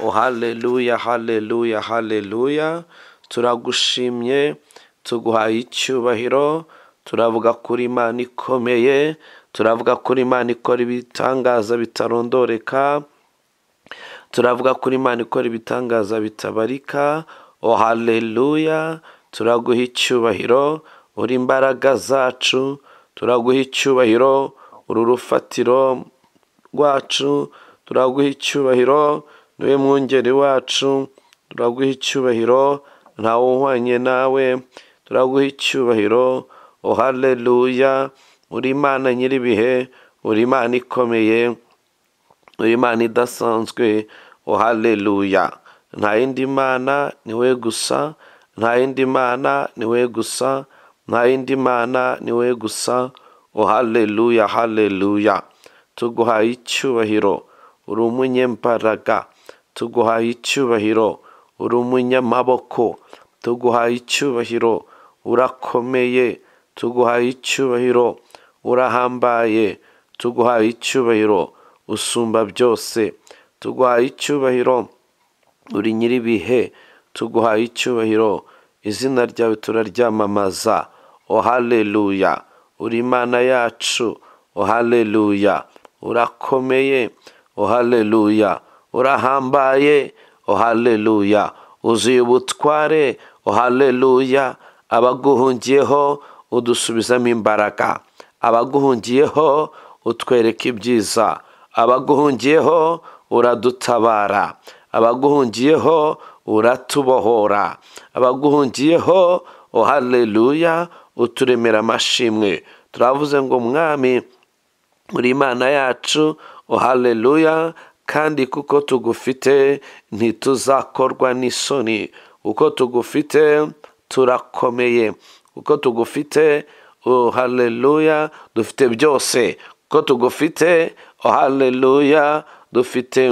o haleluya haleluya haleluya turagushimye tuguhaye icyubahiro turavuga kuri imana ikomeye turavuga kuri imana ikora ibitangaza bitarondoreka turavuga kuri imana ikora ibitangaza bitabarika o haleluya turaguha icyubahiro uri imbaraga zacu turaguha icyubahiro uru rufatiro rwacu turaguha icyubahiro niwe mwungeri wacu turaguha icyubahiro ntawe uhwanye nawe turaguha icyubahiro o haleluya uri imana nyir'ibihe uri imana ikomeye uri imana idasanzwe o haleluya nta yindi mana ni we gusa nta yindi mana ni we gusa nta yindi mana ni we gusa o haleluya haleluya tuguhaye icyubahiro uri umunyembaraga tuguhaye icyubahiro uri umunyamaboko tuguhaye icyubahiro urakomeye tuguhaye icyubahiro urahambaye tuguhaye icyubahiro usumba byose tuguhaye icyubahiro uri nyir'ibihe tuguhaye icyubahiro izina ryawe turaryamamaza o haleluya uri imana yacu o haleluya urakomeye o haleluya urahambaye o haleluya uzuye ubutware o haleluya abaguhungiyeho udusubizamo imbaraga abaguhungiyeho utwereka ibyiza abaguhungiyeho uradutabara abaguhungiyeho uratubohora abaguhungiyeho o haleluya uturemera amashimwe turavuze ngo mwami uri imana yacu o haleluya kandi kuko tugufite ntituzakorwa n'isoni uko tugufite turakomeye kuko tugufite o haleluya dufite byose kuko tugufite o haleluya dufite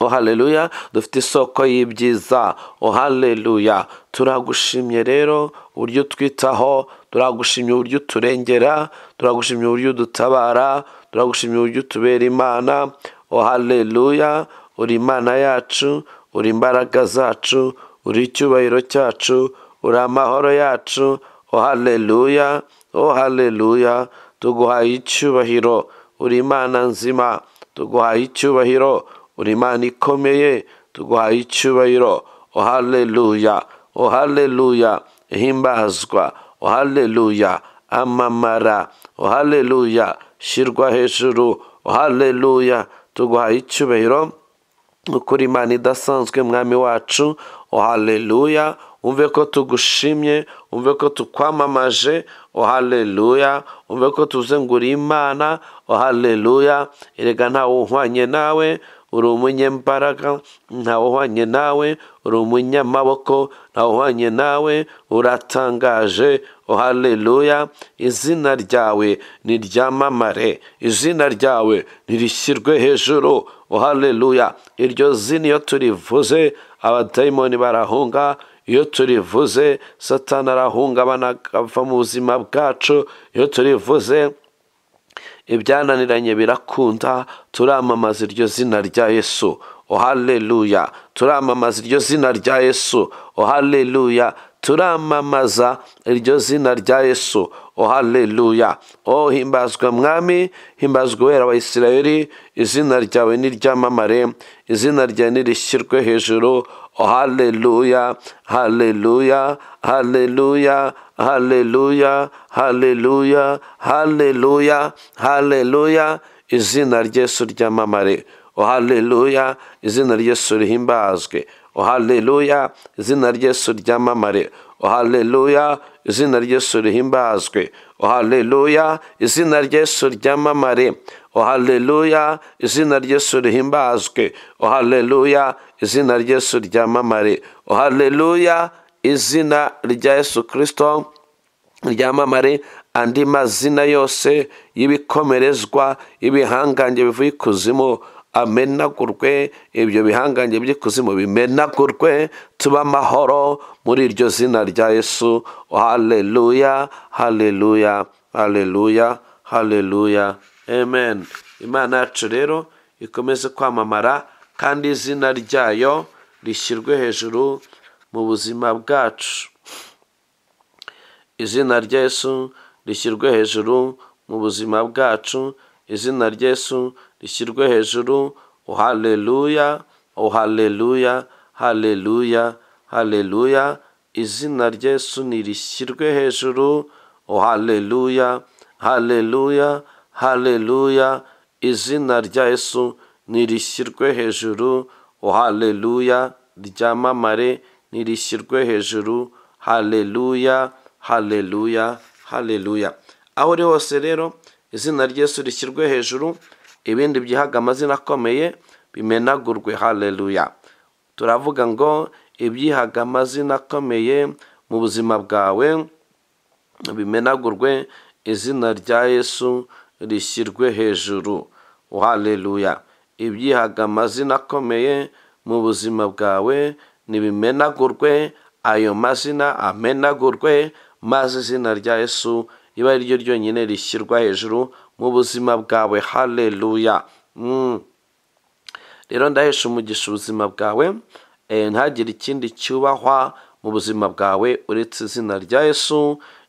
o haleluya dufite isoko y'ibyiza o haleluya turagushimye rero uburyo utwitaho turagushimye uburyo uturengera turagushimye uburyo udutabara turagushimye uburyo utubera imana o haleluya uri imana yacu uri imbaraga zacu uri icyubahiro cyacu uri amahoro yacu o haleluya o haleluya tuguhaye icyubahiro uri imana nzima tuguhaye icyubahiro uri imana ikomeye tuguhaye icyubahiro o haleluya o haleluya himbazwa o haleluya amamara o haleluya shyirwa hejuru o haleluya tuguhaye icyubahiro ukuri imana idasanzwe mwami wacu o haleluya umve ko tugushimye umve ko tukwamamaje o haleluya umve ko tuze ngo uri imana o haleluya erega ntawe uhwanye nawe uri umunyembaraga ntawe uhwanye nawe uri umunyamaboko ntawe uhwanye nawe uratangaje o haleluya izina ryawe niryamamare izina ryawe nirishyirwe hejuru o haleluya iryo zina iyo turivuze abadayimoni barahunga iyo turivuze satana arahungabana akava mu buzima bwacu iyo turivuze ibyananiranye birakunda turamamaza iryo zina rya yesu o haleluya turamamaza iryo zina rya yesu o haleluya turamamaza iryo zina rya yesu o haleluya o himbazwa mwami himbazwa uwera wa isirayeli izina ryawe niryamamare izina ryawe nirishyirwe hejuru o haleluya haleluya haleluya haleluya haleluya haleluya haleluya izina ryesu ryamamare o haleluya izina ryesu rihimbazwe o haleluya izina ryesu ryamamare o haleluya izina ryesu rihimbazwe o haleluya izina ryesu ryamamare o haleluya izina ryesu rihimbazwe o haleluya izina ryesu ryamamare o haleluya izina rya yesu kirisito ryamamare andi mazina yose y'ibikomerezwa ibihangange bivuye ikuzimu amenagurwe ibyo bihangange by'ikuzimu bimenagurwe tuba amahoro muri iryo zina rya yesu haleluya haleluya haleluya haleluya amen imana yacu rero ikomeze kwamamara kandi izina ryayo rishyirwe hejuru mu buzima bwacu izina rya Yesu rishyirwe hejuru mu buzima bwacu izina rya Yesu rishyirwe hejuru oh haleluya oh haleluya haleluya haleluya izina rya Yesu nirishyirwe hejuru oh haleluya haleluya haleluya izina rya Yesu nirishyirwe hejuru oh haleluya ryamamare nirishyirwe hejuru haleluya haleluya haleluya aho uri hose rero izina ry'esu rishyirwe hejuru ibindi byihaga amazina akomeye bimenagurwe haleluya turavuga ngo ibyihaga amazina akomeye mu buzima bwawe bimenagurwe izina rya yesu rishyirwe hejuru haleluya ibyihaga amazina akomeye mu buzima bwawe ntibimenagurwe ayo mazina amenagurwe maze izina rya yesu riba ari ryo ryonyine rishyirwa hejuru mu buzima bwawe haleluya rero ndahesha umugisha ubuzima bwawe ntagire ikindi cyubahwa mu buzima bwawe uretse izina rya yesu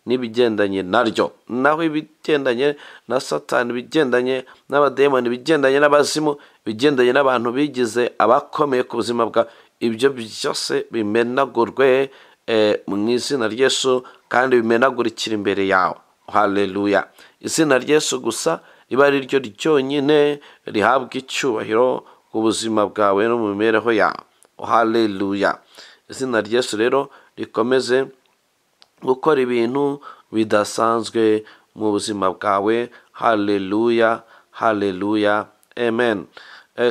n'ibigendanye naryo naho ibigendanye na satani ibigendanye n'abadayimoni ibigendanye n'abazimu ibigendanye n'abantu bigize abakomeye ku buzima bwawe ibyo byose bimenagurwe mu izina ry'esu kandi bimenagurikira imbere yawe haleluya izina ry'esu gusa riba ari ryo ryonyine rihabwa icyubahiro ku buzima bwawe no mu mibereho yawe haleluya izina ry'esu rero rikomeze gukora ibintu bidasanzwe mu buzima bwawe haleluya haleluya amen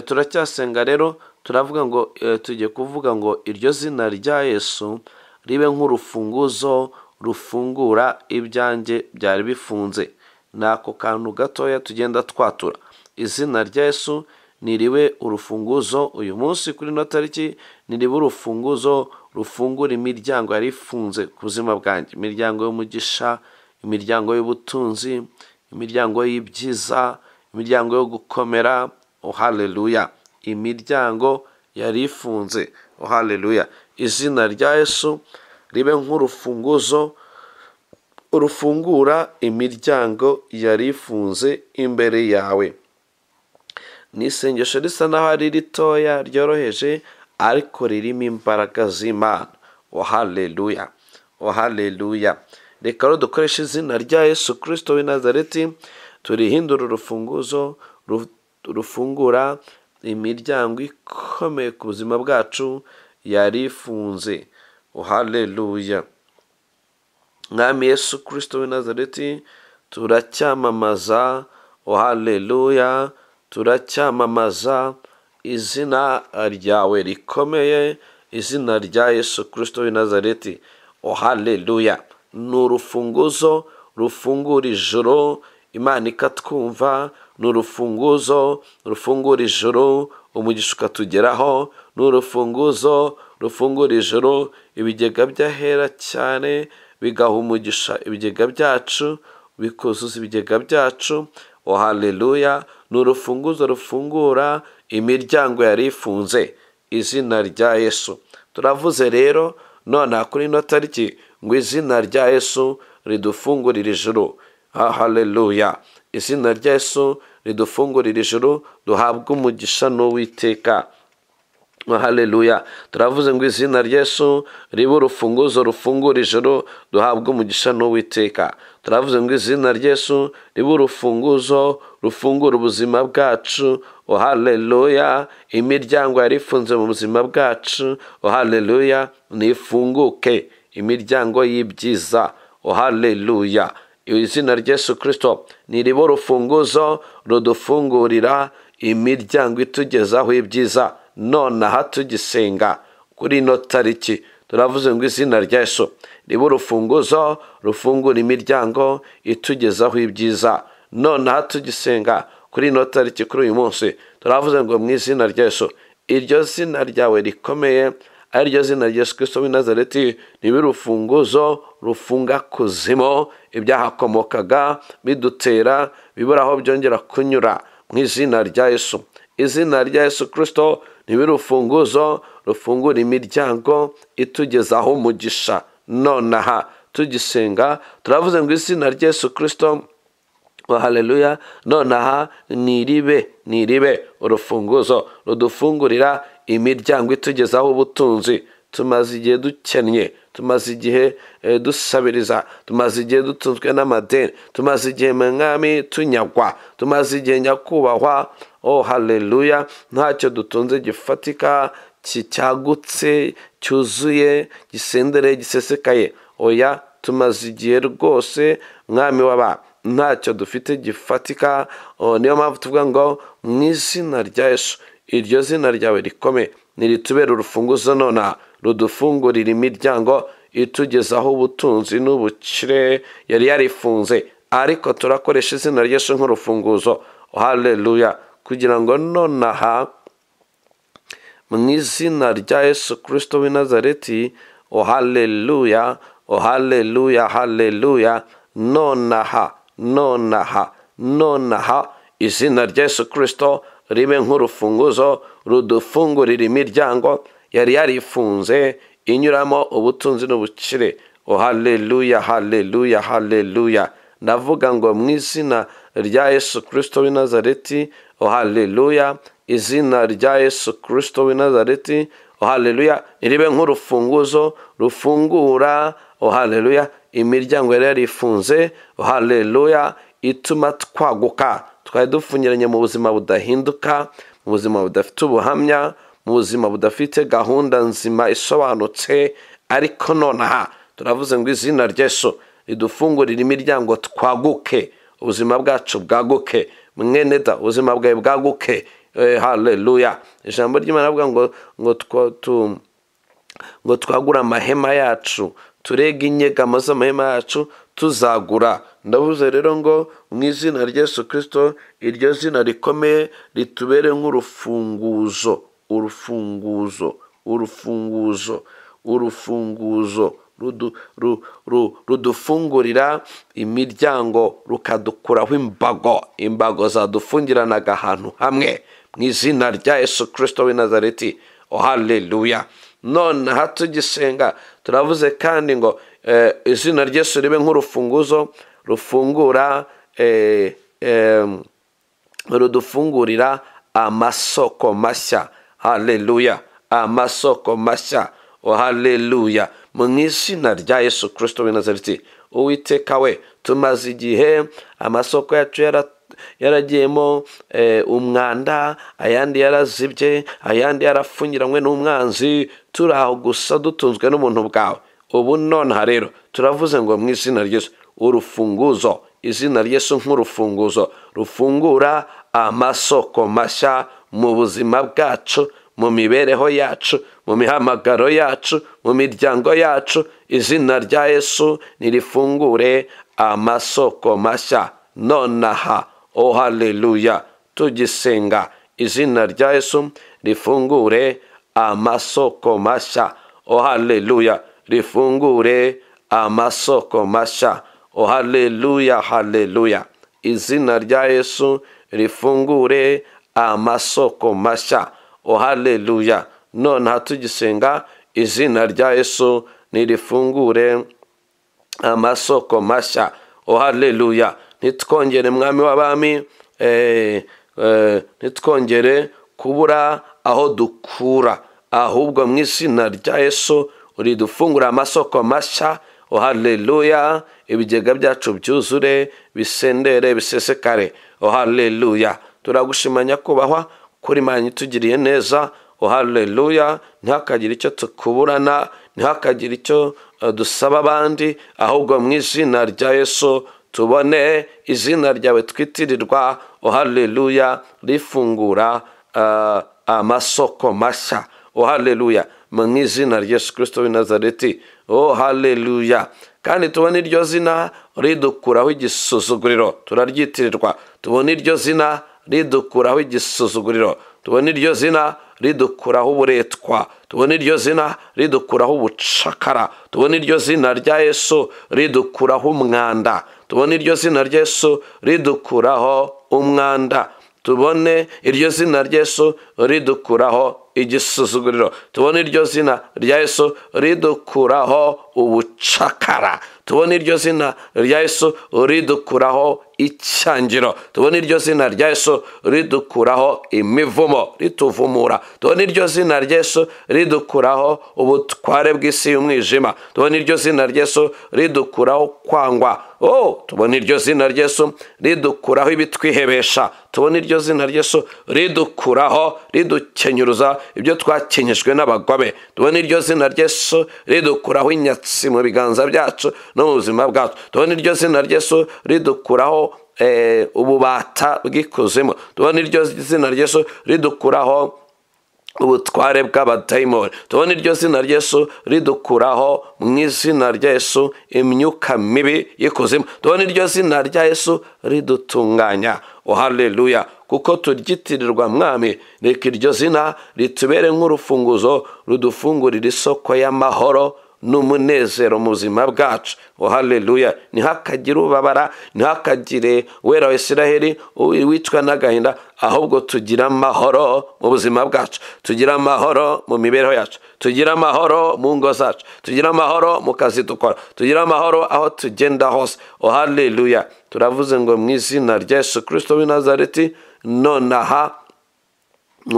turacyasenga rero turavuga ngo tugiye kuvuga ngo iryo zina rya yesu ribe nk'urufunguzo rufungura ibyanjye byari bifunze ni ako kantu gatoya tugenda twatura izina rya yesu niribe urufunguzo uyu munsi kuri ino tariki niribe urufunguzo rufungura imiryango yari ifunze ku buzima bwanjye imiryango y'umugisha imiryango y'ubutunzi imiryango y'ibyiza imiryango yo gukomera haleluya imiryango yari ifunze haleluya izina rya yesu ribe nk'urufunguzo rufungura imiryango yari ifunze imbere yawe ni isengesho risa n'aho ari ritoya ryoroheje ariko ririmo imbaraga z'imana haleluya haleluya reka rero dukoreshe izina rya yesu kirisito w'i nazareti turihindura urufunguzo rufungura imiryango ikomeye ku buzima bwacu yari ifunze haleluya mwami yesu kirisito w'i nazareti turacyamamaza haleluya turacyamamaza izina ryawe rikomeye izina rya yesu kirisito w'i nazareti haleluya ni urufunguzo rufungura ijoro imana ikatwumva ni urufunguzo rufungura ijoro umugisha ukatugeraho ni urufunguzo rufungura ijoro ibigega by'ahera cyane bigaha umugisha ibigega byacu bikuzuza ibigega byacu haleluya ni urufunguzo rufungura imiryango yari ifunze izina rya yesu turavuze rero nonaha kuri ino tariki ngo izina rya yesu ridufungurire ijoro haleluya izina rya yesu ridufungurira ijoro duhabwe umugisha n'uwiteka haleluya turavuze ngo izina ry'esu ribe urufunguzo rufungura ijoro duhabwe umugisha n'uwiteka turavuze ngo izina ry'esu ribe urufunguzo rufungura ubuzima bwacu haleluya imiryango yari ifunze mu buzima bwacu haleluya nifunguke imiryango y'ibyiza haleluya izina ry'esu kirisito ni ribe urufunguzo rudufungurira imiryango itugezaho ibyiza nonaha tugisenga kuri ino tariki turavuze ngo izina rya Yesu ribe urufunguzo rufungura imiryango itugezaho ibyiza nonaha tugisenga kuri ino tariki kuri uyu munsi turavuze ngo mu izina rya Yesu iryo zina ryawe rikomeye ari ryo zina rya Yesu Kristo w'i Nazareti ribe urufunguzo rufunga kuzimo ibyahakomokaga bidutera bibura aho byongera kunyura mu izina rya Yesu izina rya Yesu Kristo nibe urufunguzo rufungura imiryango itugezaho umugisha nonaha tugisenga turavuze ngo izina rya Yesu kirisito haleluya nonaha niribe niribe urufunguzo rudufungurira imiryango itugezaho ubutunzi tumaze igihe dukennye tumaze igihe eh, dusabiriza tumaze igihe dutunzwe n'amadeni tumaze igihe mu mwami tunyagwa tumaze igihe nyakubahwa oh haleluya ntacyo dutunze gifatika ki- cyagutse cyuzuye gisendereye gisesekaye oya tumaze igihe rwose mwami w'aba ntacyo dufite gifatika oh, niyo mpamvu tuvuga ngo mu izina rya yesu iryo zina ryawe rikome niritubera urufunguzo nonaha rudufungurira imiryango itugezaho ubutunzi n'ubukire yari yarifunze ariko turakoresha izina ry'esu nk'urufunguzo haleluya kugira ngo nonaha mu izina rya yesu kirisito w'i nazareti o haleluya o haleluya haleluya nonaha nonaha nonaha izina rya yesu kirisito ribe nk'urufunguzo rudufungurira imiryango yari yarifunze inyuramo ubutunzi n'ubukire o haleluya haleluya haleluya ndavuga ngo mu izina rya yesu kirisito w'i nazareti o haleluya izina rya yesu kirisito w'i nazareti o haleluya ribe nk'urufunguzo rufungura o haleluya imiryango yari yarifunze o haleluya ituma twaguka twari dufungiranye mu buzima budahinduka mu buzima budafite ubuhamya mu buzima budafite gahunda nzima isobanutse ariko nonaha turavuze ngo izina ry'esu ridufungurire imiryango twaguke ubuzima bwacu bwaguke mwene da ubuzima bwawe bwaguke Eh, haleluya ijambo ry'imana rivuga ngo ngo twa- tu- ngo twagure amahema yacu turege inyegamo z'amahema yacu tuzagura ndavuze rero ngo mu izina rya yesu kirisito iryo zina rikomeye ritubere nk'urufunguzo urufunguzo urufunguzo urufunguzo rudu- ru- ru- rudufungurira imiryango rukadukuraho imbago imbago zadufungiranaga ahantu hamwe mu izina rya yesu kirisito w'i nazareti o haleluya nonaha tugisenga turavuze kandi ngo eh, izina ry'esu ribe nk'urufunguzo rufungura eh, em, rudufungurira amasoko mashya haleluya amasoko mashya o haleluya mu izina rya yesu kirisito w'i nazareti uwiteka we tumaze igihe amasoko yacu yara yaragiyemo eh, umwanda ayandi yarazibye ayandi yarafungiranywe n'umwanzi turi aho gusa dutunzwe n'ubuntu bwawe ubu nonaha rero turavuze ngo mu izina ry'esu urufunguzo izina ry'esu nk'urufunguzo rufungura amasoko mashya mu buzima bwacu mu mibereho yacu mu mihamagaro yacu mu miryango yacu izina rya yesu nirifungure amasoko mashya nonaha o haleluya tugisenga izina rya yesu rifungure amasoko mashya o haleluya rifungure amasoko mashya o haleluya haleluya izina rya yesu rifungure amasoko mashya o haleluya nonaha tugisenga izina rya yesu nirifungure amasoko mashya o haleluya ntitwongere mwami w'abami eh, eh, ntitwongere kubura aho dukura ahubwo mu izina rya yesu uridufungura amasoko mashya o haleluya ibigega byacu byuzure bisendere bisesekare o haleluya turagushima nyakubahwa kuri manyu itugiriye neza o haleluya ntihakagire icyo tukuburana ntihakagire icyo eh, dusaba abandi ahubwo mu izina rya yesu tubone izina ryawe twitirirwa o haleluya rifungura ah, amasoko mashya o haleluya mu izina rya yesu kirisito w'i nazareti o haleluya kandi tubone iryo zina ridukuraho igisuzuguriro turaryitirirwa tubone iryo zina ridukuraho igisuzuguriro tubona iryo zina ridukuraho uburetwa tubona iryo zina ridukuraho ubucakara tubona iryo zina rya yesu ridukuraho umwanda tubona iryo zina rya yesu ridukuraho umwanda tubone iryo zina rya yesu ridukuraho igisuzuguriro tubone iryo zina rya yesu ridukuraho ubucakara tubone iryo zina rya yesu ridukuraho icyangiro tubone iryo zina rya yesu ridukuraho imivumo rituvumura tubone iryo zina rya yesu ridukuraho ubutware bw'isi y'umwijima tubone iryo zina rya yesu ridukuraho kwangwa oh tubone iryo zina rya yesu ridukuraho ibitwihebesha tubone iryo zina rya yesu ridukuraho ridukenyuruza ibyo twakenyejwe n'abagome tubone iryo zina rya yesu ridukuraho inyatsi mu biganza byacu no mu buzima bwacu tubone iryo zina rya yesu ridukuraho eh, ububata bw'ikuzimu tubone iryo zina rya yesu ridukuraho ubutware bw'abadayimoni tubona iryo zina ry'esu ridukuraho mu izina ry'esu imyuka mibi y'ikuzimu tubona iryo zina ry'esu ridutunganya haleluya kuko turyitirirwa mwami reka iryo zina ritubere nk'urufunguzo rudufungurira isoko y'amahoro n'umunezero mu buzima bwacu haleluya ntihakagire ubabara ntihakagire wera wa isiraheli wicwa n'agahinda ahubwo tugira amahoro mu buzima bwacu tugira amahoro mu mibereho yacu tugira amahoro mu ngo zacu tugira amahoro mu kazi dukora tugira amahoro aho tugenda hose haleluya turavuze ngo mu izina rya yesu kirisito w'i nazareti nonaha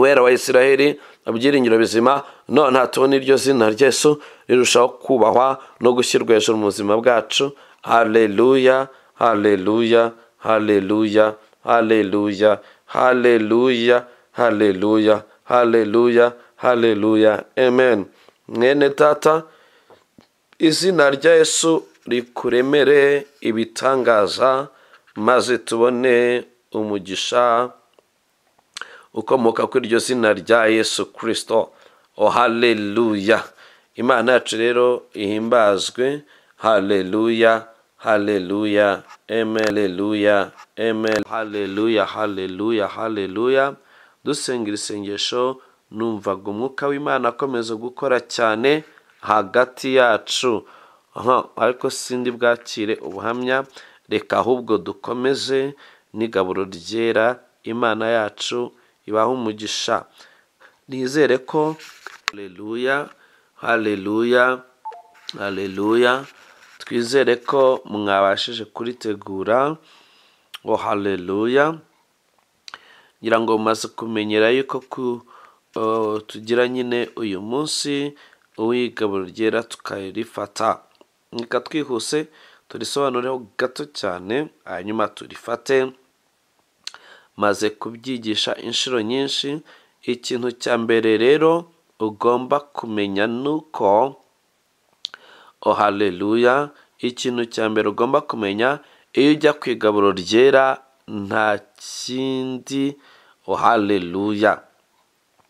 wera wa isiraheli ibyiringiro bizima nonaha tubona iryo zina rya yesu rirushaho kubahwa no gushyirwa hejuru mu buzima bwacu haleluya haleluya haleluya haleluya haleluya haleluya haleluya haleluya amen mwene tata izina rya yesu rikuremere ibitangaza maze tubone umugisha ukomoka kuri iryo zina rya yesu kirisito o haleluya imana yacu rero ihimbazwe haleluya haleluya amen haleluya amen haleluya haleluya haleluya dusengera isengesho numvaga umwuka w'imana akomeza gukora cyane hagati yacu ariko sindi bwakire ubuhamya reka ahubwo dukomeze n'igaburo ryera imana yacu ibaha umugisha nizere ko haleluya haleluya haleluya twizere ko mwabashije kuritegura ngo haleluya ngira ngo mumaze kumenyera yuko tugira nyine uyu munsi uw'igaburo ryera tukarifata reka twihuse turisobanureho gato cyane hanyuma turifate maze kubyigisha inshuro nyinshi ikintu cya mbere rero ugomba kumenya ni uko haleluya ikintu cya mbere ugomba kumenya iyo ujya ku igaburo ryera nta kindi haleluya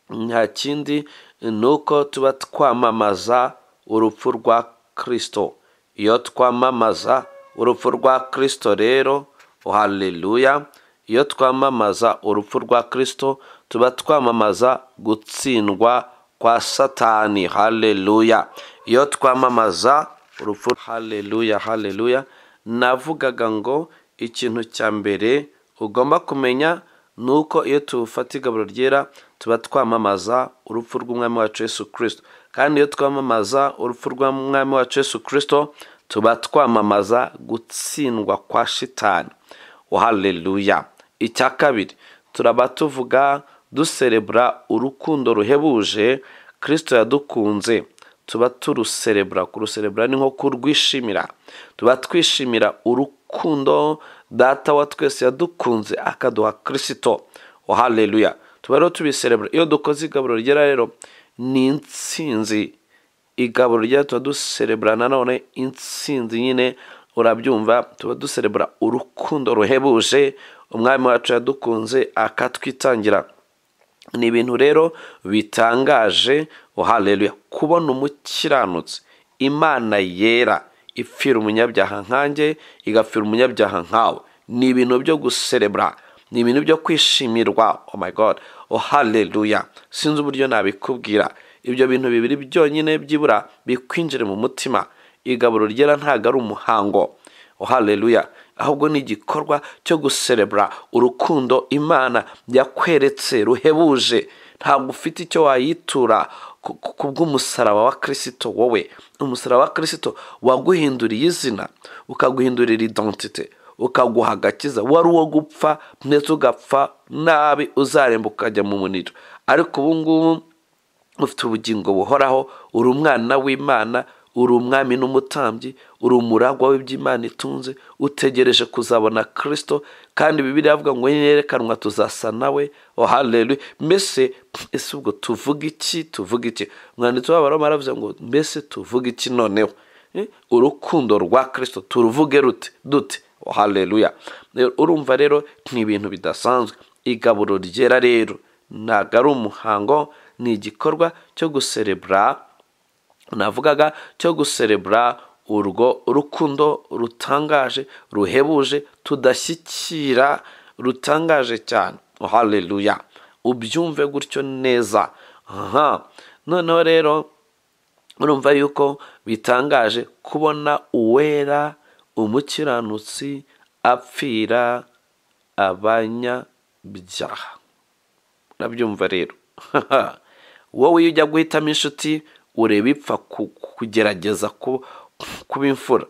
nta kindi ni uko tuba twamamaza urupfu rwa kirisito iyo twamamaza urupfu rwa kirisito rero haleluya iyo twamamaza urupfu rwa kirisito tuba twamamaza gutsindwa kwa satani haleluya iyo twamamaza urupfu haleluya haleluya navugaga ngo ikintu cya mbere ugomba kumenya ni uko iyo tufata igaburo ryera tuba twamamaza urupfu rw'umwami wacu Yesu kirisito kandi iyo twamamaza urupfu rw'umwami wacu Yesu kirisito tuba twamamaza gutsindwa kwa shitani haleluya icya kabiri turaba tuvuga duserebura urukundo ruhebuje kirisito yadukunze tuba turuserebura kuruserebura ni nko kurwishimira tuba twishimira urukundo data wa twese yadukunze akaduha kirisito haleluya tuba rero tubiserebura iyo dukoze igaburo ryera rero ni insinzi igaburo ryera tuba duserebura nanone insinzi nyine urabyumva tuba duserebura urukundo ruhebuje umwami wacu yadukunze akatwitangira ni ibintu rero bitangaje haleluya kubona umukiranutsi imana yera ipfira umunyabyaha nkanjye igapfira umunyabyaha nkawe ni ibintu byo guserebura ni ibintu byo kwishimirwa oh my god haleluya sinzi uburyo nabikubwira ibyo bintu bibiri byonyine byibura bikwinjire mu mutima igaburo ryera ntabwo ari umuhango haleluya ahubwo ni igikorwa cyo guserebura urukundo imana yakweretse ruhebuje ntabwo ufite icyo wayitura ku- ku- ku bw'umusaraba wa kirisito wowe umusaraba wa kirisito waguhinduriye izina ukaguhindurira identite ukaguha agakiza wari uwo gupfa ndetse ugapfa nabi uzaremba ukajya mu muniro ariko ubu ngubu ufite ubugingo buhoraho uri umwana w'imana uri umwami n'umutambyi uri umuragwa w'iby'imana itunze utegereje kuzabona kirisito kandi bibiri avuga ngo yerekanwa tuzasa nawe oh haleluya mbese ese ubwo tuvuga iki tuvuga iki umwanditsi w'abaroma aravuze ngo mbese tuvuga iki noneho Eh, urukundo rwa kirisito turuvuge rute dute oh haleluya Rero, urumva rero ni ibintu bidasanzwe igaburo ryera rero ntabwo ari umuhango ni igikorwa cyo guserebura navugaga cyo guserebura urwo rukundo rutangaje ruhebuje tudashyikira rutangaje cyane haleluya ubyumve gutyo neza aha noneho rero urumva yuko bitangaje kubona uwera umukiranutsi apfira abanyabyaha urabyumva rero wowe iyo ujya guhitamo inshuti ureba ipfa ku- kugerageza ku- kuba imfura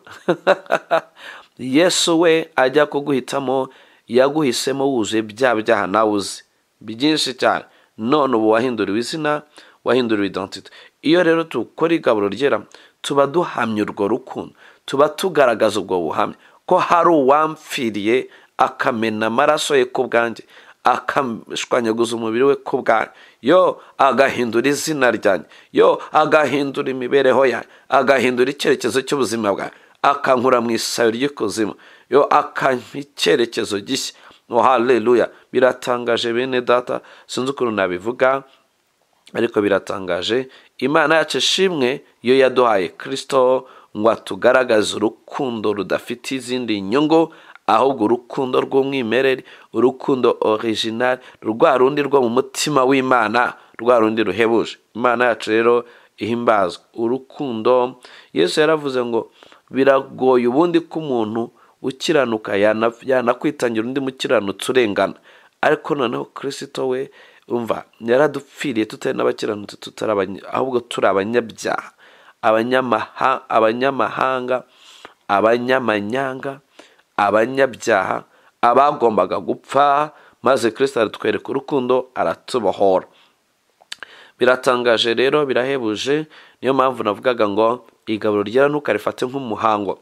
yesu we ajya kuguhitamo yaguhisemo wuzuye bya byaha nawe uzi byinshi cyane none ubu wahinduriwe izina wahinduriwe identite iyo rero dukora igaburo ryera tuba duhamya urwo rukundo tuba tugaragaza ubwo buhamya ko hari uwamfiriye akamena amaraso ye ku bwanjye akashwanyaguza umubiri we ku bwanyu yo agahindura izina ryanjye yo agahindura imibereho yanjye agahindura icyerekezo cy'ubuzima bwanjye akankura mu isayo ry'ikuzimu yo akampa icyerekezo gishya oh haleluya biratangaje bene data sinzi ukuntu nabivuga ariko biratangaje imana yacu ishimwe iyo yaduhaye kirisito ngo atugaragaze urukundo rudafite izindi nyungu ahubwo urukundo rw'umwimerere urukundo original rwa rundi rwo mu mutima w'imana rwa rundi ruhebuje imana yacu rero ihimbazwa urukundo yesu yaravuze ngo biragoye ubundi ko umuntu ukiranuka yana- yanakwitangira undi mukiranutsi urengana ariko noneho kirisito we umva yaradupfiriye tutari n'abakiranutsi tutari abanya- ahubwo turi abanyabyaha abanyamaha abanyamahanga abanyamanyanga abanyabyaha abagombaga gupfa maze kirisito aratwereka urukundo aratubohora biratangaje rero birahebuje niyo mpamvu navugaga ngo igaburo ryera ntukarifate nk'umuhango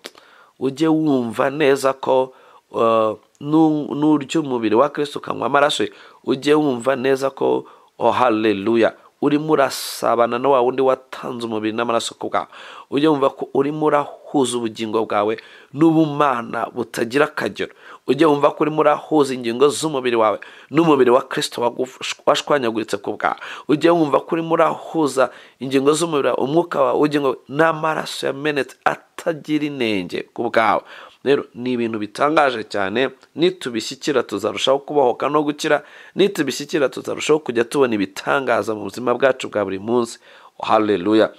ujye wumva neza ko eh, nu- nurya umubiri wa kirisito ukanywa amaraso ye ujye wumva neza ko oh haleluya urimo urasabana na wa wundi watanze umubiri n'amaraso ku bwawe ujye wumva ko urimo urahuza ubugingo bwawe n'ubumana butagira akagero ujye wumva ko urimo urahuza ingingo z'umubiri wawe n'umubiri wa kirisito wagufu- washwanyaguritse ku bwawe ujye wumva ko urimo urahuza ingingo z'umubiri wawe umwuka wawe w'ubugingo n'amaraso yamenetse atagira inenge ku bwawe rero ni ibintu bitangaje cyane nitubishyikira tuzarushaho kubohoka no gukira nitubishyikira tuzarushaho kujya tubona ibitangaza mu buzima bwacu bwa buri munsi haleluya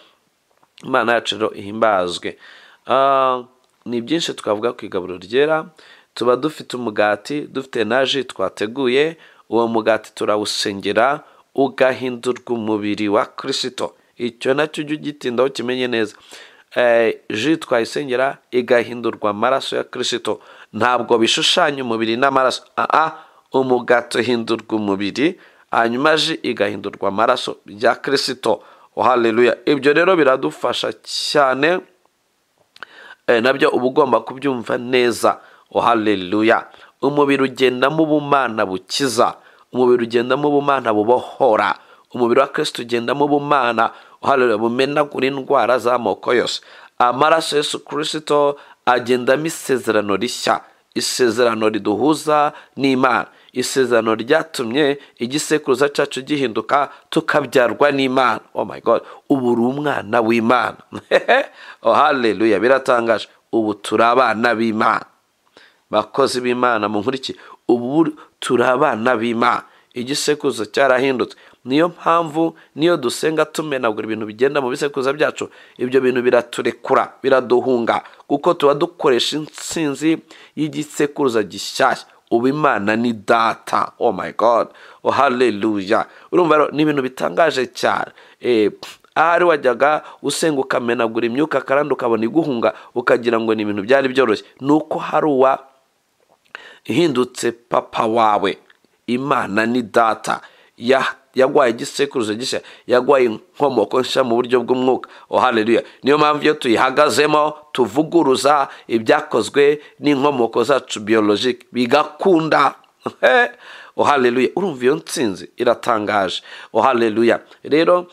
imana yacu rero ihimbazwe Ah, ni byinshi twavuga ku igaburo ryera tuba dufite umugati dufite na ji twateguye uwo mugati turawusengera ugahindurwa umubiri wa kirisito icyo nacyo ujye ugitindaho kimenye neza Eh, ji twayisengera igahindurwa amaraso ya kirisito ntabwo bishushanya umubiri n'amaraso aha umugati uhindurwa umubiri hanyuma ji igahindurwa amaraso ya kirisito oh haleluya ibyo rero biradufasha cyane eh, nabyo uba ugomba kubyumva neza oh haleluya umubiri ugendamo ubumana bukiza umubiri ugendamo ubumana bubohora umubiri wa kirisito ugendamo ubumana oh haleluya bumenagura indwara z'amoko yose amaraso yesu kirisito agendamo isezerano rishya isezerano riduhuza n'imana isezerano ryatumye igisekuruza cyacu gihinduka tukabyarwa n'imana oh my god ubu uri umwana w'imana oh haleluya biratangaje ubu turi abana b'imana bakozi b'imana mu nkuriki ubu turi abana b'imana igisekuzo cyarahindutse niyo mpamvu niyo dusenga tumenagura ibintu bigenda mu bisekuruza byacu ibyo bintu biraturekura biraduhunga kuko tuba dukoresha intsinzi y'igisekuruza gishyashya ubu imana ni data oh my god oh hallelujah urumva rero ni ibintu bitangaje cyane eh, ahari wajyaga usenga ukamenagura imyuka kandi ukabona iguhunga ukagira ngo ni ibintu byari byoroshye ni uko hari uwa ihindutse papa wawe imana ni data ya yagwaye igisekuruzo gishya yagwaye inkomoko nshya mu buryo bw'umwuka ohaleluya niyo mpamvu iyo tuyihagazemo tuvuguruza ibyakozwe n'inkomoko zacu biyologike bigakunda ohaleluya urumva iyo nsinzi iratangaje ohaleluya rero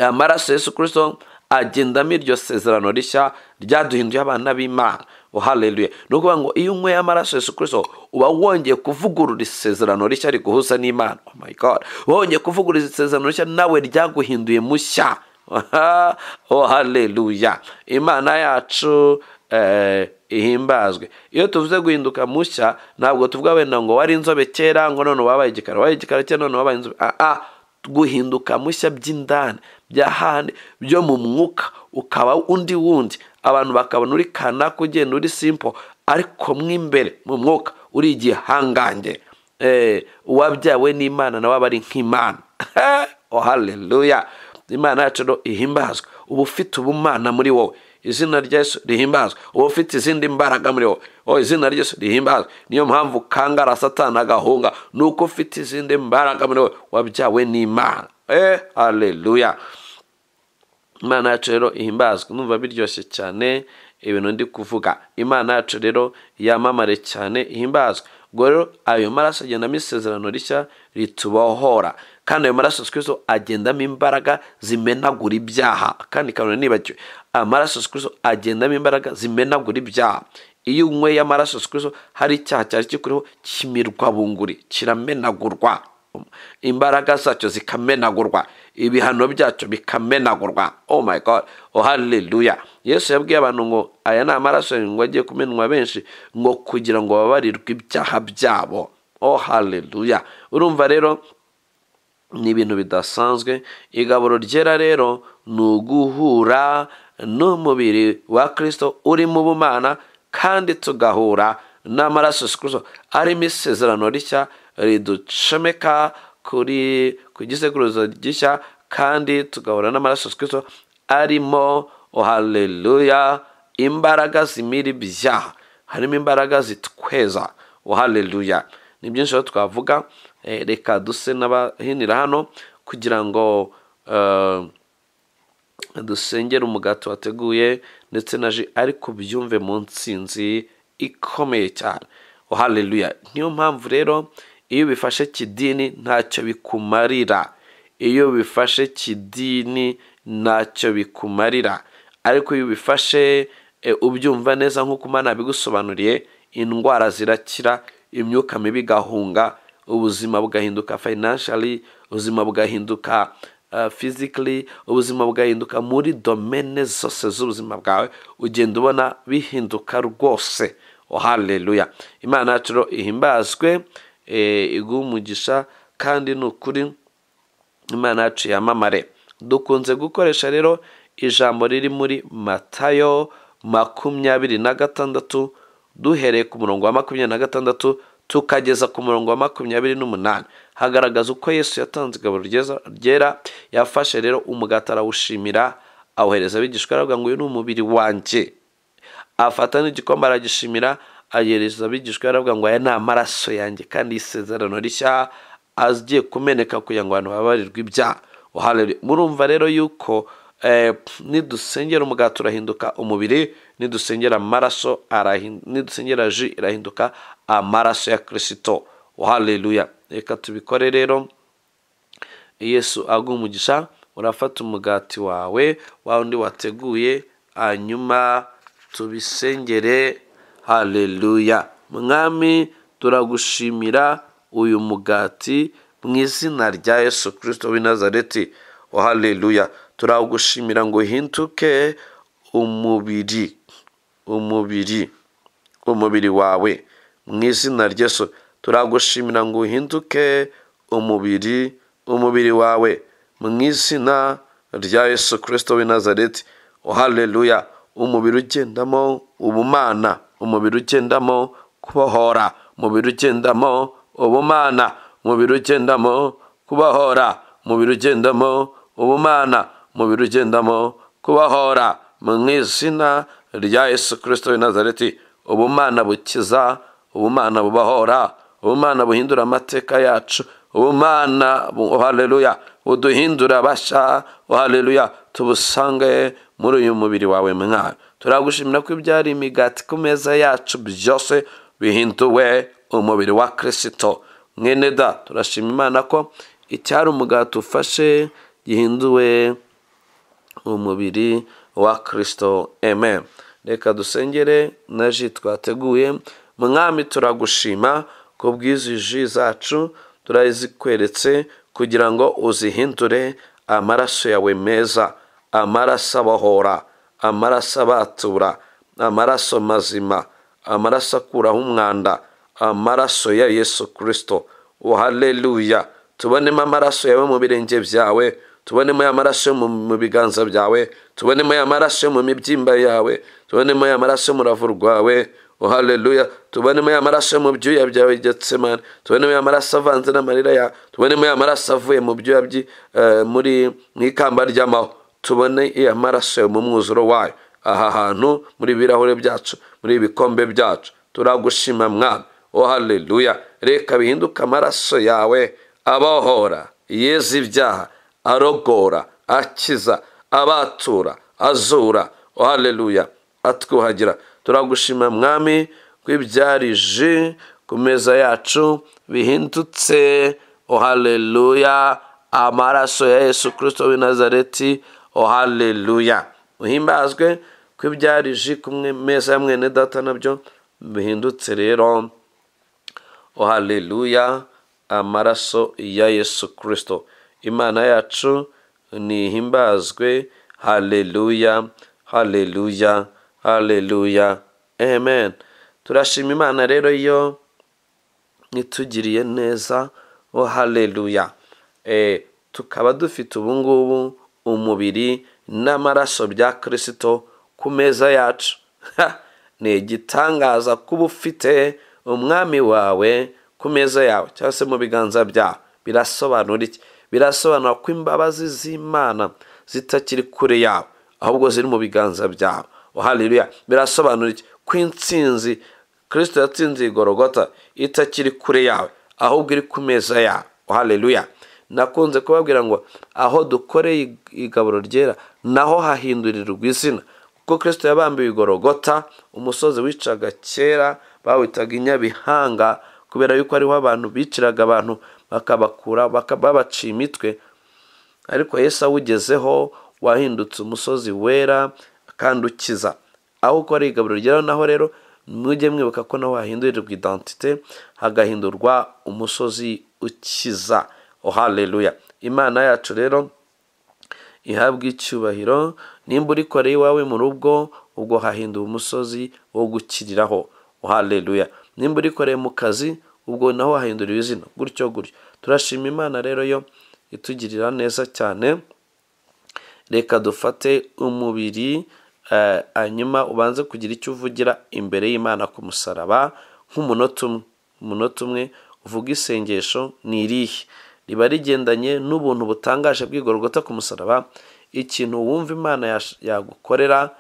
amaraso yesu kirisito agendamo iryo sezerano rishya ryaduhinduye abana b'imana ohaleluya ni ukuvuga ngo iyo unyweye amaraso yesu kirisito uba wongeye kuvugurura isezerano rishya riguhuza n'imana oh my god uba wongeye kuvugurura isezerano rishya nawe ryaguhinduye mushya ohaleluya imana yacu eh, ihimbazwe iyo tuvuze guhinduka mushya ntabwo tuvuga wenda ngo wari inzobe kera ngo none wabaye igikara wabaye igikara kera none wabaye inzobe ah, ah. guhinduka mushya by'indani bya handi byo mu mwuka ukaba undi wundi abantu bakabona uri kanaka ugenda uri simpo ariko mo imbere mu mwuka uri igihangange uwabyawe n'imana nawe aba ari nk'imana haleluya imana yacu no ihimbazwa uba ufite ubumana muri wowe izina rya Yesu rihimbazwa uba ufite izindi mbaraga muri wowe oh izina rya Yesu rihimbazwa niyo mpamvu kangara satana agahunga nuko ufite izindi mbaraga muri wowe wabyawe n'imana eh haleluya imana yacu rero ihimbazwa numva biryoshye cyane ibintu ndi kuvuga imana yacu rero yamamare cyane ihimbazwa ubwo rero ayo maraso agendamo isezerano rishya ritubohora kandi ayo maraso sikwizo agendamo imbaraga zimenagura ibyaha kandi kabone nibagiwe amaraso sikwizo agendamo imbaraga zimenagura ibyaha iyo unyweye amaraso sikwizo hari icyaha cyari kikuriho kimirwa bunguri kiramenagurwa imbaraga zacyo zikamenagurwa ibihano byacyo bikamenagurwa oh my god oh hallelujah yesu yabwiye abantu ngo aya ni amaraso ngo agiye kumenwa benshi ngo kugira ngo babarirwe ibyaha byabo oh hallelujah urumva rero ni ibintu bidasanzwe igaburo ryera rero ni uguhura n'umubiri wa kirisito uri mu bumana kandi tugahura n'amaraso sikuzo arimo isezerano rishya riducomeka kuri ku gisekuruzo gishya kandi tugahura n'amaraso sikuzo arimo ohaleluya imbaraga zimira ibyaha harimo imbaraga zitweza ohaleluya ni byinshi rero twavuga reka duse n'abahinira hano kugira ngo dusengere umugati wateguye ndetse na ji ariko byumve mu nsinzi ikomeye cyane haleluya niyo mpamvu rero iyo bifashe kidini ntacyo bikumarira iyo bifashe kidini ntacyo bikumarira ariko iyo bifashe ubyumva neza nk'uko umwana bigusobanuriye indwara zirakira imyuka mibi igahunga ubuzima bugahinduka financially ubuzima bugahinduka physically ubuzima bugahinduka muri domene zose z'ubuzima bwawe ugenda ubona bihinduka rwose haleluya imana yacu ihimbazwe iguha umugisha kandi ni ukuri imana yacu yamamare dukunze gukoresha rero ijambo riri muri matayo makumyabiri na gatandatu duhereye ku murongo wa makumyabiri na gatandatu tukageza ku murongo wa makumyabiri n'umunani hagaragaza uko yesu yatanze igaburo ryera yafashe rero umugati arawushimira awuhereza abigishwa aravuga ngo uyu ni umubiri wanjye afata n'igikombe aragishimira agereza abigishwa aravuga ngo aya ni amaraso yanjye kandi isezerano rishya agiye kumeneka kugira ngo abantu babarirwe ibyaha murumva rero yuko nidusengera umugati urahinduka umubiri nidusengera amaraso nidusengera ji irahinduka amaraso ya kirisito haleluya reka tubikore rero yesu umugisha urafata umugati wawe wa undi wateguye hanyuma tubisengere haleluya mwami turagushimira uyu mugati mu izina rya yesu kirisito w'i nazareti haleluya turagushimira ngo uhinduke umubiri umubiri umubiri wawe mu izina ry'esu turagushimira ngo uhinduke umubiri umubiri wawe mu izina rya yesu kirisito w'i nazareti haleluya umubiri ugendamo ubumana umubiri ugendamo kubohora umubiri ugendamo ubumana umubiri ugendamo kubahora umubiri ugendamo ubumana umubiri ugendamo kubahora mu izina rya yesu kirisito w'i nazareti ubumana bukiza ubumana bubahora ubumana buhindura amateka yacu ubumana bu- haleluya buduhindura basha haleluya tubusange muri uyu mubiri wawe mwana turagushimira ko ibyari imigati ku meza yacu byose bihinduwe umubiri wa kirisito mwene da turashima imana ko icyari umugati ufashe gihinduwe umubiri wa kirisito amen reka dusengere na ji twateguye mwami turagushima ku bw'izi ji zacu turazikweretse kugira ngo uzihindure amaraso yawe meza amaraso abahora amaraso abatura amaraso mazima amaraso akuraho umwanda amaraso ya yesu kirisito haleluya tubonemo amaraso yawe mu birenge byawe tubonemo ya maraso yo mu- mu biganza byawe tubonemo ya maraso yo mu mibyimba yawe tubonemo ya maraso yo mu rubavu rwawe oh haleluya tubonemo ya maraso yo mu byuya byawe getsemani tubonemo ya maraso avanze n'amarira yawe tubonemo ya maraso avuye mu byuya byi- eh, muri mu ikamba ry'amahwa tubone ya maraso yo mu mwuzuro wayo aha hantu muri ibi birahuri byacu muri ibi bikombe byacu turagushima mwana oh haleluya reka bihinduke amaraso yawe abohora yeza ibyaha arogora akiza abatura azura oh haleluya atwuhagira turagushima mwami ko ibyari ji ku meza yacu bihindutse oh haleluya amaraso ya yesu kirisito w'i nazareti oh haleluya uhimbazwe ko ibyari ji ku mwe- meza ya mwene data nabyo bihindutse rero o haleluya amaraso ya yesu kirisito imana yacu nihimbazwe haleluya haleluya haleluya amen turashima imana rero iyo itugiriye neza o haleluya e, tukaba dufite ubu ngubu umubiri n'amaraso bya kirisito ku meza yacu Ha! ni igitangaza kuba ufite umwami wawe ku meza yawe cyangwa se mu biganza byawe birasobanura iki birasobanura ko imbabazi z'imana zitakiri kure yawe ahubwo ziri mu biganza byawe o haleluya birasobanura iki ko intsinzi kirisito yatsinze igorogota itakiri kure yawe ahubwo iri ku meza yawe haleluya nakunze kubabwira ngo aho dukoreye igaburo ryera naho hahindurirwa izina kuko kirisito yabambiwe igorogota umusozi wicaga kera bawitaga inyabihanga kubera yuko ariho abantu biciraga abantu bakabakura baka- babaciye imitwe ariko yesu awugezeho wahindutse umusozi wera kandi ukiza aho ukora igaburo ryawe naho rero mujye mwibuka ko naho hahindurirwa identite hagahindurwa umusozi ukiza oh haleluya imana yacu rero ihabwa icyubahiro nimba urikoreye iwawe mu rugo ubwo hahindura umusozi wo gukiriraho oh haleluya nimba urikoreye mu kazi ubwo naho hahinduriwe izina gutyo gutyo turashima imana rero yo itugirira neza cyane reka dufate umubiri eh, hanyuma ubanze kugira icyo uvugira imbere y'imana ku musaraba nk'umunota umwe umunota umwe uvuga isengesho ni irihe riba rigendanye n'ubuntu butangaje bw'igorogota ku musaraba ikintu wumva imana yash- yagukorera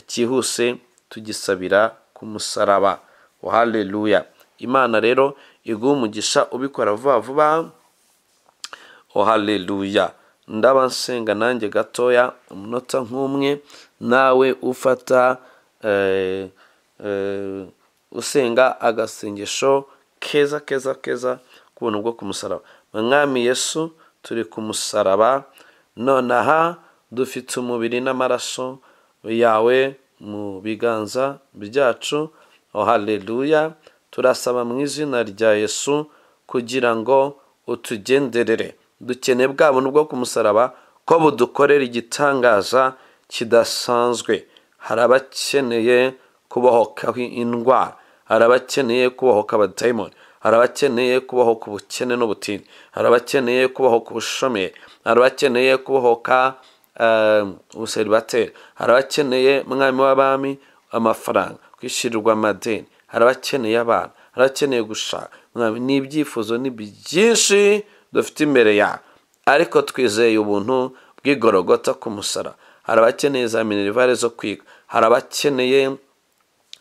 cyihuse tugisabira ku musaraba haleluya imana rero iguha umugisha ubikora vuba vuba o haleluya ndaba nsenga nanjye gatoya umunota nk'umwe nawe ufata eh, eh, usenga agasengesho keza keza keza ku buntu bwo ku musaraba mwami yesu turi ku musaraba nonaha dufite umubiri n'amaraso yawe mu biganza byacu o haleluya turasaba mu izina rya yesu kugira ngo utugenderere dukeneye bwa buntu bwo ku musaraba ko budukorera igitangaza kidasanzwe hari abakeneye kubohokaho indwara hari abakeneye kubohoka abadayimoni hari abakeneye kubohoka ubukene n'ubutindi hari abakeneye kubohoka ubushomeri hari abakeneye kubohoka eh, ubuseribateri hari abakeneye mwami w'abami amafaranga kwishyurirwa amadeni hari abakeneye abana hari harakeneye gushaka mwami ni ibyifuzo ni byinshi dufite imbere yawe ariko twizeye ubuntu bw'igorogota ku musara hari abakeneye za minerivare zo kwiga hari abakeneye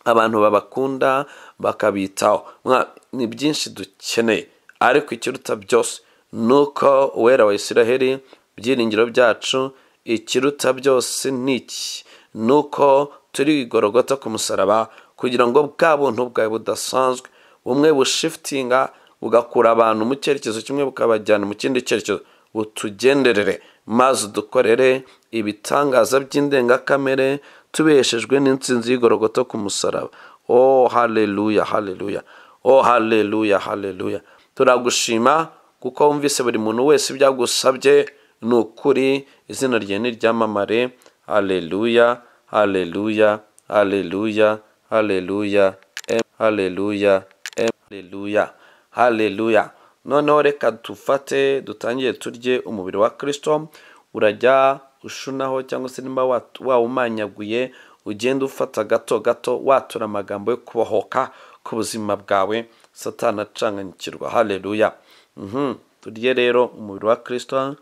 abantu babakunda bakabitaho Mwami, ni byinshi dukeneye ariko ikiruta byose ni uko uwera wa israheli ibyiringiro byacu ikiruta byose ni iki ni uko turi igorogota ku musaraba kugira ngo bwa buntu bwawe budasanzwe bumwe bushifitinga bugakura abantu mu cyerekezo kimwe bukabajyana mu kindi cyerekezo butugenderere maze udukorere ibitangaza by'indengakamere tubeshejwe n'insinzi y'igorogota ku musaraba oh haleluya haleluya oh haleluya haleluya turagushima kuko wumvise buri muntu wese ibyagusabye ni ukuri izina ryawe ni ryamamare haleluya haleluya haleluya haleluya em haleluya em haleluya haleluya noneho reka dufate dutangire turye umubiri wa kirisito urajya ushunaho cyangwa se niba wat- wawumanyaguye ugenda ufata gato gato watura amagambo yo kubohoka ku buzima bwawe satana acanganyikirwa haleluya Mhm. turye rero umubiri wa kirisito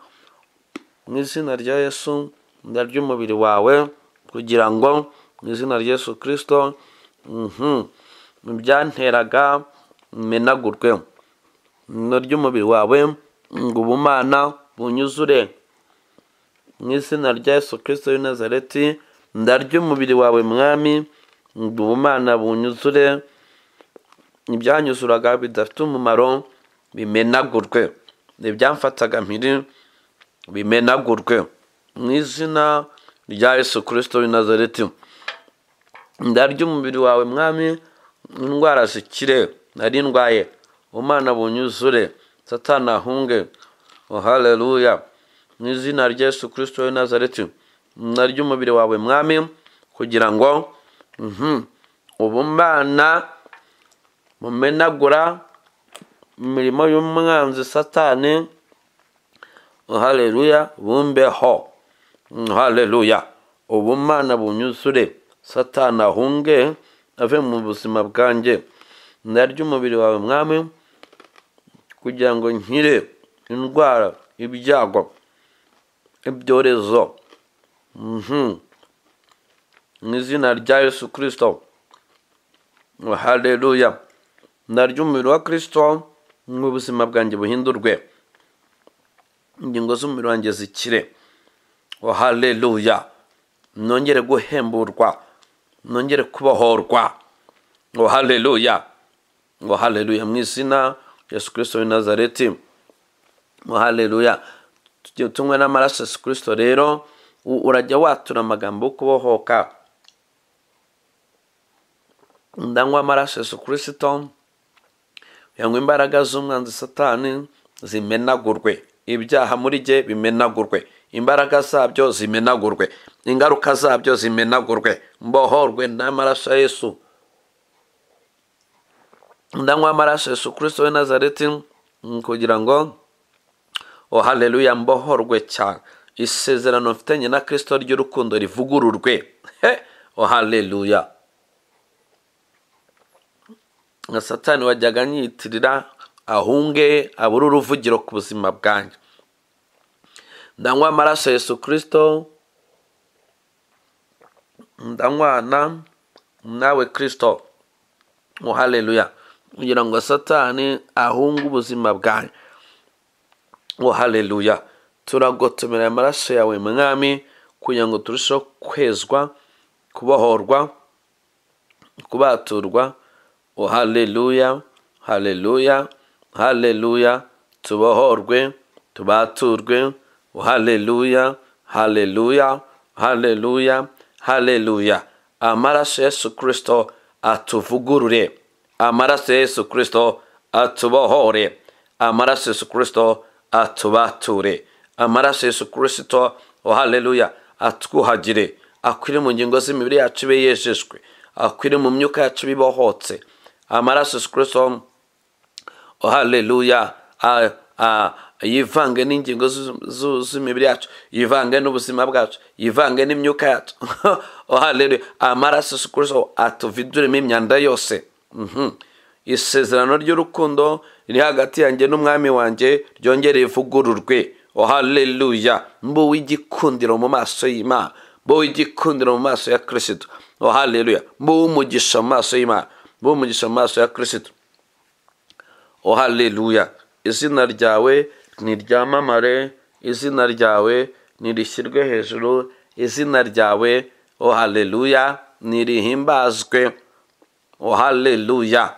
mu izina rya yesu ndarya umubiri wawe kugira ngo mu izina rya yesu kirisito mhm, mu byanteraga menagurwe ino ry'umubiri wawe ngo ubumana bunyuzure mu izina rya yesu kirisito w'i nazareti ndarya umubiri wawe mwami ngo ubumana bunyuzure ibyanyuzuraga bidafite umumaro bimenagurwe ibyamfataga mpiri bimenagurwe mu izina rya yesu kirisito w'i nazareti ndarya umubiri wawe mwami indwara zikire nari ndwaye umwana bunyuzure satana ahunge oh haleluya mu izina rya yesu kirisito w'i nazareti narya umubiri wawe mwami kugira ngo mhm, ubumana mumenagura imirimo y'umwanzi satani oh haleluya bumbeho haleluya ubumana bunyuzure satani ahunge ave mu buzima bwanjye narya umubiri wawe mwami kugira ngo nkire indwara ibyago ibyorezo Mhm. mu izina rya yesu kirisito haleluya narya umubiri wa kirisito ngo ubuzima bwanjye buhindurwe ingingo z'umubiri wanjye zikire Oh, haleluya nongere guhemburwa nongere kubohorwa ngo haleluya ngo haleluya mu izina rya yesu kirisito w'i nazareti ngo haleluya tugiye tunywe n'amaraso ya yesu kirisito rero u- urajya watura amagambo yo kubohoka ndanywa amaraso ya yesu kirisito kugira ngo imbaraga z'umwanzi satani zimenagurwe ibyaha muri jye bimenagurwe imbaraga zabyo zimenagurwe ingaruka zabyo zimenagurwe mbohorwe n'amaraso ya yesu ndanywa amaraso ya yesu kirisito w'i nazareti mm, kugira ngo oh haleluya mbohorwe cyane isezerano mfitanye na kirisito ry'urukundo rivugururwe He! oh haleluya nka satani wajyaga anyitirira ahunge abure uruvugiro ku buzima bwanjye ndanywa amaraso ya yesu kirisito ndanywana nawe kirisito ngo haleluya kugira ngo satani ahunge ubuzima bwanjye ngo haleluya turagotomera amaraso yawe mwami kugira ngo turusheho kwezwa kubohorwa kubaturwa oh haleluya haleluya haleluya tubohorwe tubaturwe oh haleluya haleluya haleluya haleluya amaraso ya yesu kirisito atuvugurure amaraso ya yesu kirisito atubohore amaraso ya yesu kirisito atubature amaraso ya yesu kirisito oh haleluya atwuhagire akwire mu ngingo z'imibiri yacu ibe yejejwe akwire mu myuka yacu bibohotse amaraso ya yesu kirisito oh haleluya Ah, ah, yivange n'ingingo zu- zu- z'imibiri yacu yivange n'ubuzima bwacu yivange n'imyuka yacu oh haleluya amaraso ya yesu kirisito atuviduremo imyanda yose Mhm. isezerano ry'urukundo riri hagati yanjye n'umwami wanjye ryongere rivugururwe o haleluya mbu w'igikundiro mu maso y'imana mbu w'igikundiro mu maso ya kirisitu o haleluya mbu w'umugisha mu maso y'imana mbu w'umugisha mu maso ya kirisitu o haleluya izina ryawe niryamamare izina ryawe nirishyirwe hejuru izina ryawe o haleluya nirihimbazwe o haleluya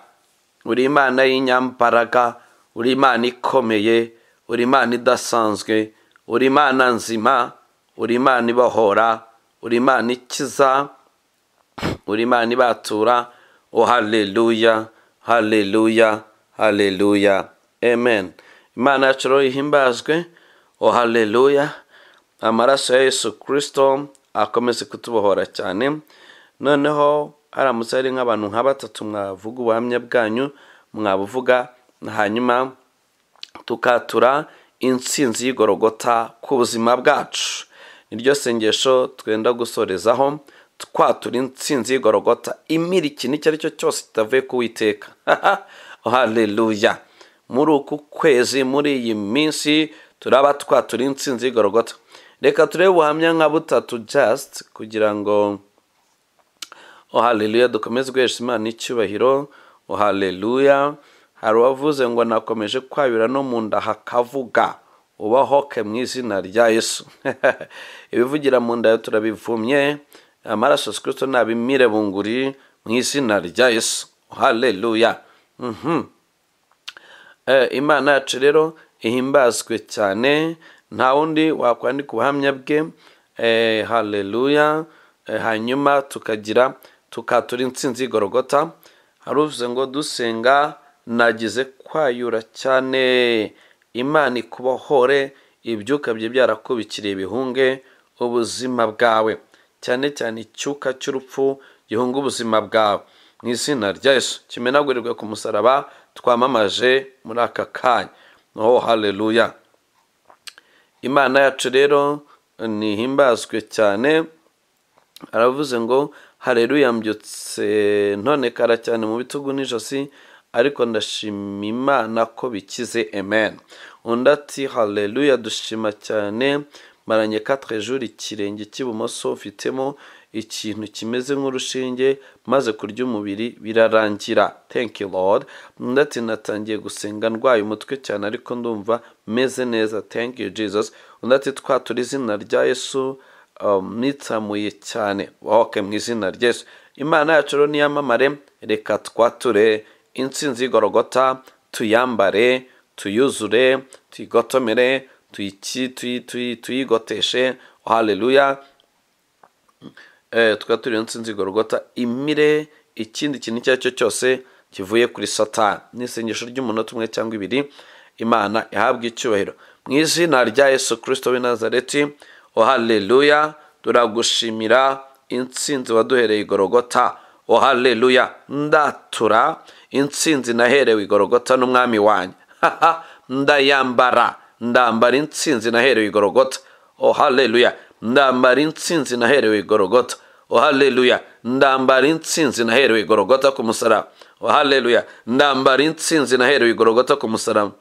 uri imana y'inyambaraga uri imana ikomeye uri imana idasanzwe uri imana nzima uri imana ibohora uri imana ikiza uri imana ibatura o haleluya haleluya haleluya amen imana yacu rero ihimbazwe o haleluya amaraso ya yesu kirisito akomeze kutubohora cyane noneho haramutse hari nk'abantu nka batatu mwavuga ubuhamya bwanyu mwabuvuga hanyuma tukatura insinzi y'igorogota ku buzima bwacu niryo sengesho twenda gusorezaho twatura insinzi y'igorogota imira ikintu icyo ari cyo cyose kitavuye kuwiteka haleluya muri uku kwezi muri iyi minsi turaba twatura insinzi y'igorogota reka turebe ubuhamya nka butatu jasiti kugira ngo ohaleluya dukomeze guhesha imana icyubahiro ohaleluya hari uwavuze ngo nakomeje kwabira no mu nda hakavuga ubahoke mu izina rya yesu ibivugira mu nda turabivumye amaraso sikristo nabimire bunguri mu izina rya yesu ohaleluya imana yacu rero ihimbazwe cyane nta wundi wakwandika ubuhamya bwe haleluya hanyuma tukagira tukatura insinzi y'igorogota hari uvuze ngo dusenga nagize kwayura cyane imana ikubohore ibyuka bye byarakubikiriye bihunge ubuzima bwawe cyane cyane icyuka cy'urupfu gihunga ubuzima bwawe mu izina rya Yesu kimenagurirwe ku musaraba twamamaje muri aka kanya oh haleluya imana yacu rero ntihimbazwe cyane aravuze ngo hareruya mbyutse ntonekara cyane mu bitugu n'ijosi ariko ndashima imana ko bikize amen undi ati hareruya dushima cyane maranye katrejuru ikirenge cy'ibumoso ufitemo ikintu kimeze nk'urushinge maze kurya umubiri birarangira thank you lord undi ati natangiye gusenga ndwaye umutwe cyane ariko ndumva meze neza thank you jesus undi ati twatura izina rya yesu nitsamuye cyane wahoke mu izina rya yesu imana yacu rero niyamamare reka twature insinzi y'igorogota tuyambare tuyuzure tuyigotomere tuyigoteshe haleluya twaturiye insinzi igorogota imire ikindi kintu icyo ari cyo cyose kivuye kuri satani n'isengesho ry'umunota umwe cyangwa ibiri imana ihabwa icyubahiro mu izina rya yesu kirisito w'i nazareti o haleluya turagushimira insinzi waduhereye igorogota o haleluya ndatura insinzi naherewe igorogota n'umwami wanjye ndayambara ndambara insinzi naherewe igorogota o haleluya ndambara insinzi naherewe igorogota o haleluya ndambara insinzi naherewe igorogota ku musaraba o haleluya ndambara insinzi naherewe igorogota ku musaraba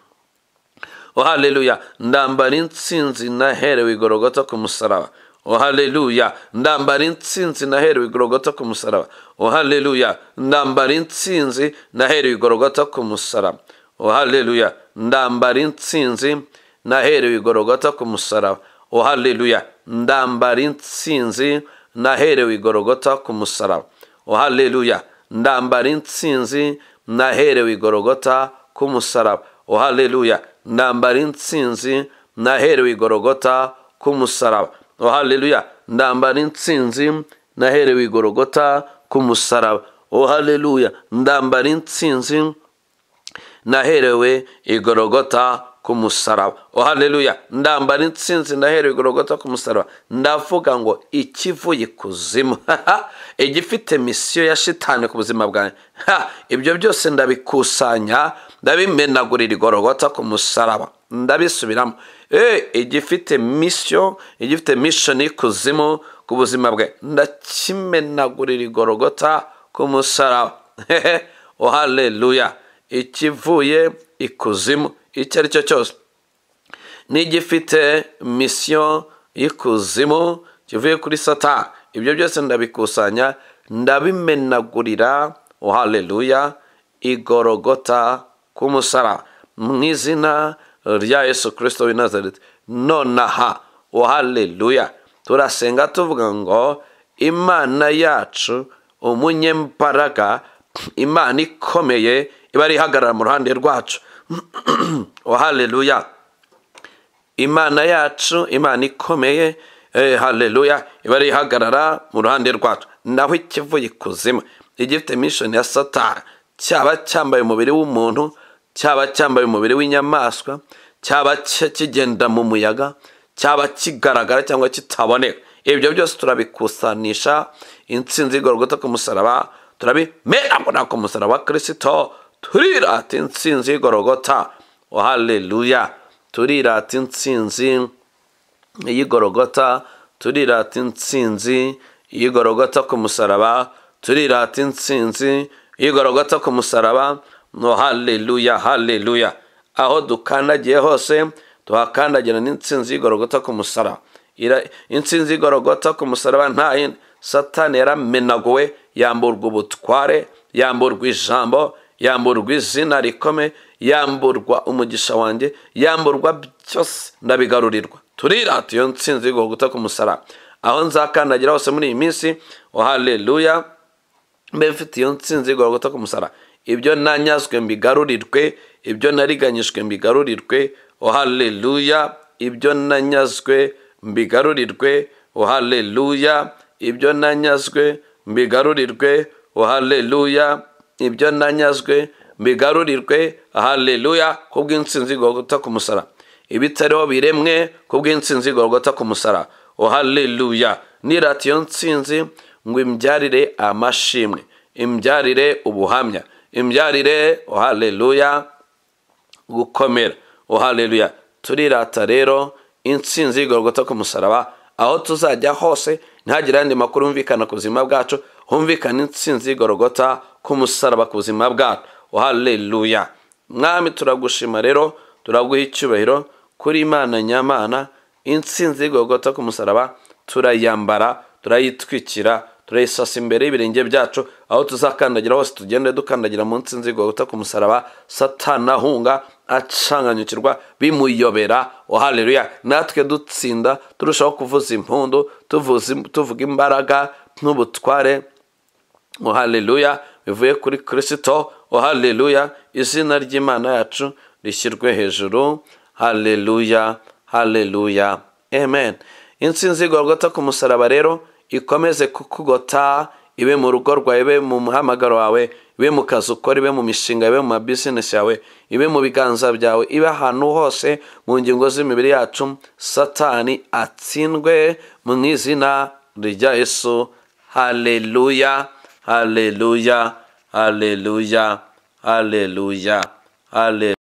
o haleluya ndambara insinzi naherewe igorogota ku musaraba o haleluya ndambara insinzi naherewe igorogota ku musaraba o haleluya ndambara insinzi naherewe igorogota ku musaraba o haleluya ndambara insinzi naherewe igorogota ku musaraba o haleluya ndambara insinzi naherewe igorogota ku musaraba o haleluya ndambara insinzi naherewe igorogota ku musaraba o haleluya ndambara insinzi naherewe igorogota ku musaraba o haleluya ndambara insinzi naherewe igorogota ku musaraba o haleluya ndambara insinzi naherewe igorogota ku musaraba o haleluya ndambara insinzi ndaherewe igorogota ku musaraba ndavuga ngo ikivuye ikuzimu igifite misiyo ya shitani ku buzima bwanjye ibyo byose ndabikusanya ndabimenagurira igorogota ku musaraba ndabisubiramo igifite misiyo igifite mishoni y'ikuzimu ku buzima bwe ndakimenagurira igorogota ku musaraba o haleluya ikivuye ikuzimu icyo ari cyo cyose n'igifite misiyo y'ikuzimu kivuye kuri sata ibyo byose ndabikusanya ndabimenagurira o haleluya igorogota k'umusara mu izina rya yesu kirisito w'i nazareti nonaha o haleluya turasenga tuvuga ngo imana yacu umunyembaraga imana ikomeye iba ihagarara mu ruhande rwacu oh haleluya imana yacu imana ikomeye eh, haleluya iba ihagarara mu ruhande rwacu naho ikivuye ikuzimu igifite mishoni ya satani cyaba cyambaye umubiri w'umuntu cyaba cyambaye umubiri w'inyamaswa cyaba kigenda mu muyaga cyaba kigaragara cyangwa kitaboneka ibyo byose turabikusanisha insinzi y'igorogota ku musaraba turabimera ku musaraba wa kirisito turirata insinzi y'igorogota wa haleluya turirata insinzi y'igorogota turirata insinzi y'igorogota ku musaraba turirata insinzi y'igorogota ku musaraba no haleluya haleluya aho dukandagiye hose tuhakandagira n'insinzi y'igorogota ku musaraba insinzi y'igorogota ku musaraba nta yindi satani yaramenaguwe yamburwa ubutware yamburwa ijambo yamburwa izina rikome yamburwa umugisha wanjye yamburwa byose ndabigarurirwa turirata iyo nsinzi y'igorogota ku musaraba aho nzakandagira hose muri iyi minsi oh haleluya mbe mfite iyo nsinzi y'igorogota ku musaraba ibyo nanyazwe mbigarurirwe ibyo nariganyijwe mbigarurirwe oh haleluya ibyo nanyazwe mbigarurirwe oh haleluya ibyo nanyazwe mbigarurirwe oh haleluya ibyo nanyazwe mbigarurirwe haleluya kubw'insinzi igorogota ku musara ibitariho biremwe kubw'insinzi igorogota ku musara oh haleluya nirata iyo nsinzi ngo imbyarire amashimwe imbyarire ubuhamya imbyarire oh haleluya gukomera oh haleluya turirata rero insinzi y'igorogota ku musaraba aho tuzajya hose ntihagire ayandi makuru yumvikana ku buzima bwacu humvikana insinzi y'igorogota ku musaraba ku buzima bwacu haleluya mwami turagushima rero turaguha icyubahiro kuri imana nyamana insinzi y'igorogota ku musaraba turayambara turayitwikira turayisasa imbere y'ibirenge byacu aho tuzakandagira hose tugende dukandagira mu nsinzi y'igorogota ku musaraba satanahunga acanganyukirwa bimuyobera oh haleluya natwe dutsinda turushaho kuvuza impundu tuvuga imbaraga n'ubutware oh haleluya bivuye kuri kirisito oh haleluya izina ry'imana yacu rishyirwe hejuru haleluya haleluya amen insinzi igorogota ku musaraba rero ikomeze kukugota ibe mu rugo rwawe ibe mu muhamagaro wawe ibe mu kazi ukora ibe mu mishinga ibe mu mabizinesi yawe ibe mu biganza byawe ibe ahantu hose mu ngingo z'imibiri yacu satani atsindwe mu izina rya yesu haleluya haleluya haleluya haleluya haleluya